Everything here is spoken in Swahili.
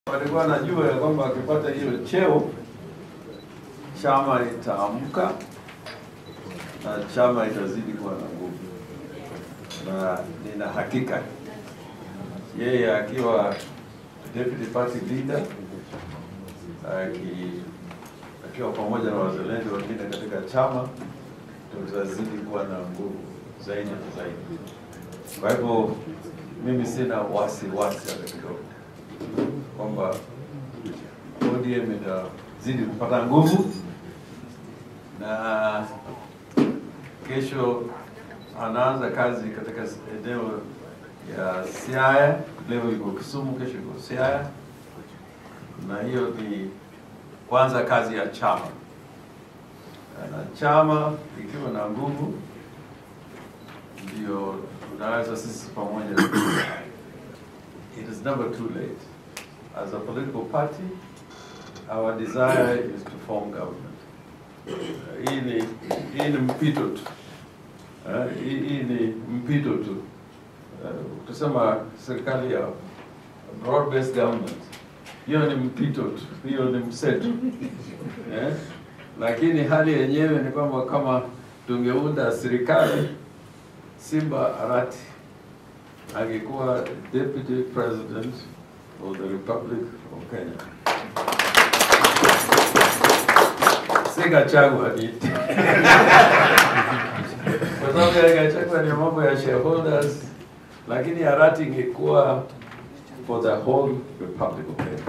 walikuwa najua ya kwamba akipata hiyo cheo chama itaamka na chama itazidi kuwa na nguvu, na nina hakika yeye akiwa deputy party leader aki- akiwa pamoja na wazalendo wengine katika chama tutazidi kuwa na nguvu zaidi na zaidi. Kwa hivyo mimi sina wasiwasi hata kidogo kwamba ODM itazidi kupata nguvu na kesho anaanza kazi katika eneo ya Siaya. Leo iko Kisumu, kesho iko Siaya, na hiyo ni kwanza kazi ya chama, na chama ikiwa na nguvu ndio tunaweza sisi pamoja. It is never too late. As a political party, our desire is to form government. Uh, Hii ni hii ni mpito tu. Uh, Hii hii ni mpito tu. Uh, Tusema serikali ya broad based government, hiyo ni mpito tu, hiyo ni mseto eh? Lakini hali yenyewe ni kwamba kama tungeunda serikali, Simba Arati angekuwa deputy president of the Republic of Kenya. Si Gachagua ni kwa sababu ya Gachagua ni mambo ya shareholders, lakini Arati ingekuwa for the whole Republic of Kenya.